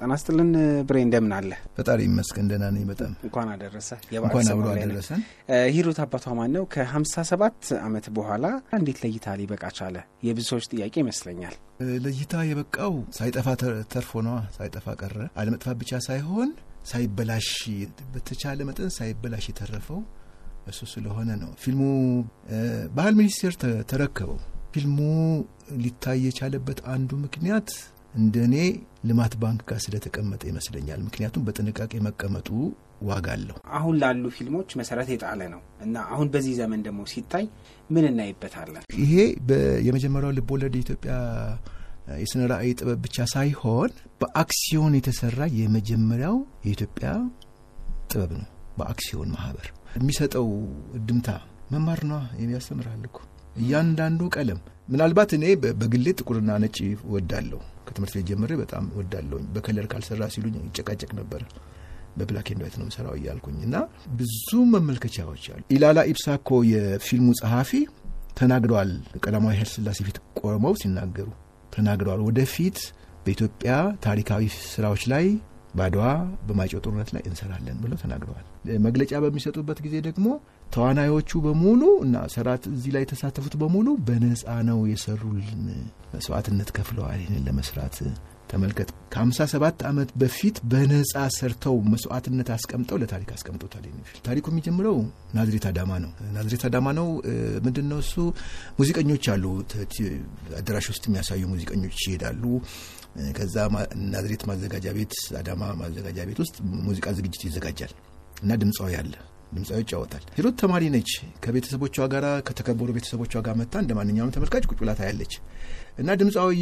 ጤና ይስጥልን ብሬ፣ እንደምን አለ? ፈጣሪ ይመስገን ደህና ነኝ። በጣም እንኳን አደረሰ። እንኳን አብሮ አደረሰን። ሂሩት አባቷ ማን ነው? ከሀምሳ ሰባት ዓመት በኋላ እንዴት ለእይታ ሊበቃ ቻለ? የብዙ ሰዎች ጥያቄ ይመስለኛል። ለእይታ የበቃው ሳይጠፋ ተርፎ ነዋ። ሳይጠፋ ቀረ። አለመጥፋት ብቻ ሳይሆን ሳይበላሽ፣ በተቻለ መጠን ሳይበላሽ የተረፈው እሱ ስለሆነ ነው። ፊልሙ ባህል ሚኒስቴር ተረከበው። ፊልሙ ሊታይ የቻለበት አንዱ ምክንያት እንደ እኔ ልማት ባንክ ጋር ስለተቀመጠ ይመስለኛል። ምክንያቱም በጥንቃቄ መቀመጡ ዋጋ አለው። አሁን ላሉ ፊልሞች መሰረት የጣለ ነው እና አሁን በዚህ ዘመን ደግሞ ሲታይ ምን እናይበታለን? ይሄ የመጀመሪያው ልቦለድ የኢትዮጵያ የስነ ራዕይ ጥበብ ብቻ ሳይሆን በአክሲዮን የተሰራ የመጀመሪያው የኢትዮጵያ ጥበብ ነው። በአክሲዮን ማህበር የሚሰጠው እድምታ መማር ነዋ። ያስተምራል እኮ እያንዳንዱ ቀለም ምናልባት እኔ በግሌ ጥቁርና ነጭ ወዳለሁ። ከትምህርት ቤት ጀምሬ በጣም ወዳለሁኝ። በከለር ካልሰራ ሲሉኝ ይጨቃጨቅ ነበር። በብላክ ኤንድ ዋይት ነው የምሰራው እያልኩኝ እና ብዙ መመልከቻዎች አሉ። ኢላላ ኢብሳ እኮ የፊልሙ ጸሐፊ ተናግረዋል። ቀዳማዊ ኃይለ ሥላሴ ፊት ቆመው ሲናገሩ ተናግረዋል። ወደፊት በኢትዮጵያ ታሪካዊ ስራዎች ላይ በአድዋ በማይጨው ጦርነት ላይ እንሰራለን ብለው ተናግረዋል። መግለጫ በሚሰጡበት ጊዜ ደግሞ ተዋናዮቹ በሙሉ እና ሰራት እዚህ ላይ የተሳተፉት በሙሉ በነፃ ነው የሰሩልን፣ መስዋዕትነት ከፍለዋል ይህንን ለመስራት ተመልከት። ከ57 ዓመት በፊት በነፃ ሰርተው መስዋዕትነት አስቀምጠው ለታሪክ አስቀምጦታል። ታሪኩ የሚጀምረው ናዝሬት አዳማ ነው። ናዝሬት አዳማ ነው። ምንድን ነው እሱ? ሙዚቀኞች አሉ። አዳራሽ ውስጥ የሚያሳዩ ሙዚቀኞች ይሄዳሉ። ከዛ ናዝሬት ማዘጋጃ ቤት፣ አዳማ ማዘጋጃ ቤት ውስጥ ሙዚቃ ዝግጅት ይዘጋጃል እና ድምፃዊ አለ ድምፃዊ ይጫወታል። ሂሩት ተማሪ ነች። ከቤተሰቦቿ ጋር ከተከበሩ ቤተሰቦቿ ጋር መታ እንደ ማንኛውም ተመልካች ቁጭ ብላ ታያለች እና ድምፃዊ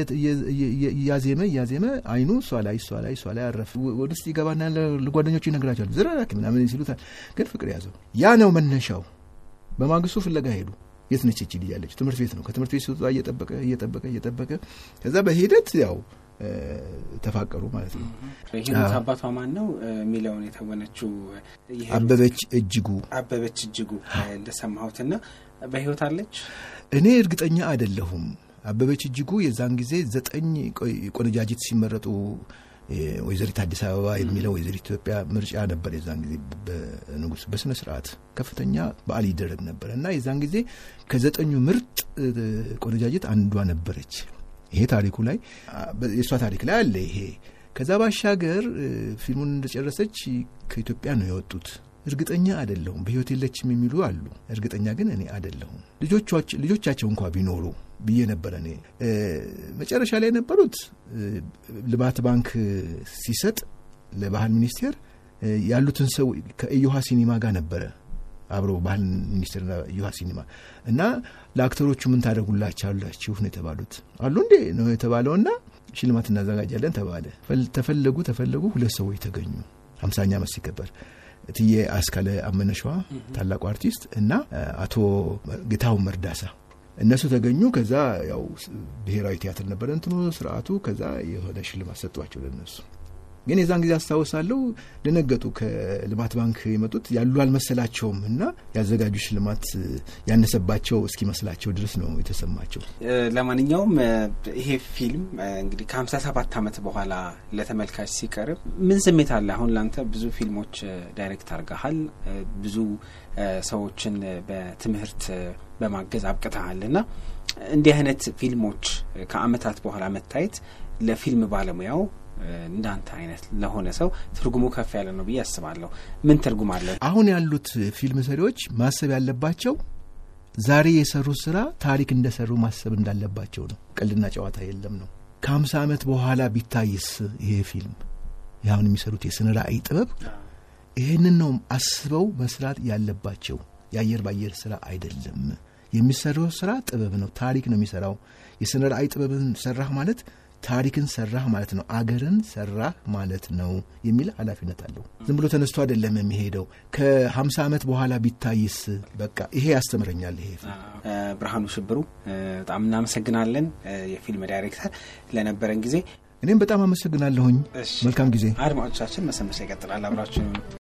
እያዜመ እያዜመ አይኑ እሷ ላይ እሷ ላይ እሷ ላይ አረፍ ወደ ውስጥ ይገባና ለጓደኞቹ ይነግራቸዋል። ዝራራክ ምናምን ሲሉታል። ግን ፍቅር ያዘው። ያ ነው መነሻው። በማግስቱ ፍለጋ ሄዱ። የት ነች እቺ ልጅ ያለች? ትምህርት ቤት ነው። ከትምህርት ቤት ሲወጣ እየጠበቀ እየጠበቀ እየጠበቀ ከዛ በሂደት ያው ተፋቀሩ ማለት ነው። ሂሩት አባቷ ማን ነው የሚለውን የተወነችው አበበች እጅጉ አበበች እጅጉ እንደሰማሁትና በህይወት አለች? እኔ እርግጠኛ አይደለሁም። አበበች እጅጉ የዛን ጊዜ ዘጠኝ ቆነጃጅት ሲመረጡ ወይዘሪት አዲስ አበባ የሚለው ወይዘሪት ኢትዮጵያ ምርጫ ነበር። የዛን ጊዜ በንጉስ በስነ ስርዓት ከፍተኛ በዓል ይደረግ ነበር እና የዛን ጊዜ ከዘጠኙ ምርጥ ቆነጃጅት አንዷ ነበረች። ይሄ ታሪኩ ላይ የእሷ ታሪክ ላይ አለ ይሄ። ከዛ ባሻገር ፊልሙን እንደጨረሰች ከኢትዮጵያ ነው የወጡት። እርግጠኛ አይደለሁም። በህይወት የለችም የሚሉ አሉ። እርግጠኛ ግን እኔ አይደለሁም። ልጆቻቸው እንኳ ቢኖሩ ብዬ ነበረ እኔ። መጨረሻ ላይ የነበሩት ልማት ባንክ ሲሰጥ ለባህል ሚኒስቴር ያሉትን ሰው ከእዮሃ ሲኒማ ጋር ነበረ አብሮ ባህል ሚኒስቴርና ዩሃ ሲኒማ እና ለአክተሮቹ ምን ታደርጉላችኋላችሁ ነው የተባሉት። አሉ እንዴ ነው የተባለውና ሽልማት እናዘጋጃለን ተባለ። ተፈለጉ ተፈለጉ ሁለት ሰዎች ተገኙ። ሀምሳኛ ዓመት ሲከበር እትዬ አስካለ አመነሸዋ ታላቁ አርቲስት እና አቶ ጌታሁን መርዳሳ እነሱ ተገኙ። ከዛ ያው ብሔራዊ ቲያትር ነበረ እንትኑ ስርዓቱ። ከዛ የሆነ ሽልማት ሰጧቸው ለነሱ ግን የዛን ጊዜ አስታውሳለሁ ደነገጡ። ከልማት ባንክ የመጡት ያሉ አልመሰላቸውም እና ያዘጋጁ ሽልማት ያነሰባቸው እስኪመስላቸው ድረስ ነው የተሰማቸው። ለማንኛውም ይሄ ፊልም እንግዲህ ከሀምሳ ሰባት ዓመት በኋላ ለተመልካች ሲቀርብ ምን ስሜት አለ? አሁን ላንተ ብዙ ፊልሞች ዳይሬክት አድርገሃል፣ ብዙ ሰዎችን በትምህርት በማገዝ አብቅተሃል እና እንዲህ አይነት ፊልሞች ከአመታት በኋላ መታየት ለፊልም ባለሙያው እንዳንተ አይነት ለሆነ ሰው ትርጉሙ ከፍ ያለ ነው ብዬ አስባለሁ። ምን ትርጉም አለ? አሁን ያሉት ፊልም ሰሪዎች ማሰብ ያለባቸው ዛሬ የሰሩት ስራ ታሪክ እንደሰሩ ማሰብ እንዳለባቸው ነው። ቀልድና ጨዋታ የለም ነው። ከሀምሳ ዓመት በኋላ ቢታይስ ይሄ ፊልም ያሁን የሚሰሩት የስነ ራዕይ ጥበብ ይህንን ነው አስበው መስራት ያለባቸው። የአየር ባየር ስራ አይደለም። የሚሰራው ስራ ጥበብ ነው። ታሪክ ነው የሚሰራው። የስነ ራዕይ ጥበብን ሰራህ ማለት ታሪክን ሰራህ ማለት ነው። አገርን ሰራህ ማለት ነው የሚል ኃላፊነት አለው። ዝም ብሎ ተነስቶ አይደለም የሚሄደው። ከሀምሳ ዓመት በኋላ ቢታይስ በቃ ይሄ ያስተምረኛል። ይሄ ብርሃኑ ሽብሩ በጣም እናመሰግናለን። የፊልም ዳይሬክተር ለነበረን ጊዜ እኔም በጣም አመሰግናለሁኝ። መልካም ጊዜ። አድማጮቻችን መሰንበቻ ይቀጥላል። አብራችሁ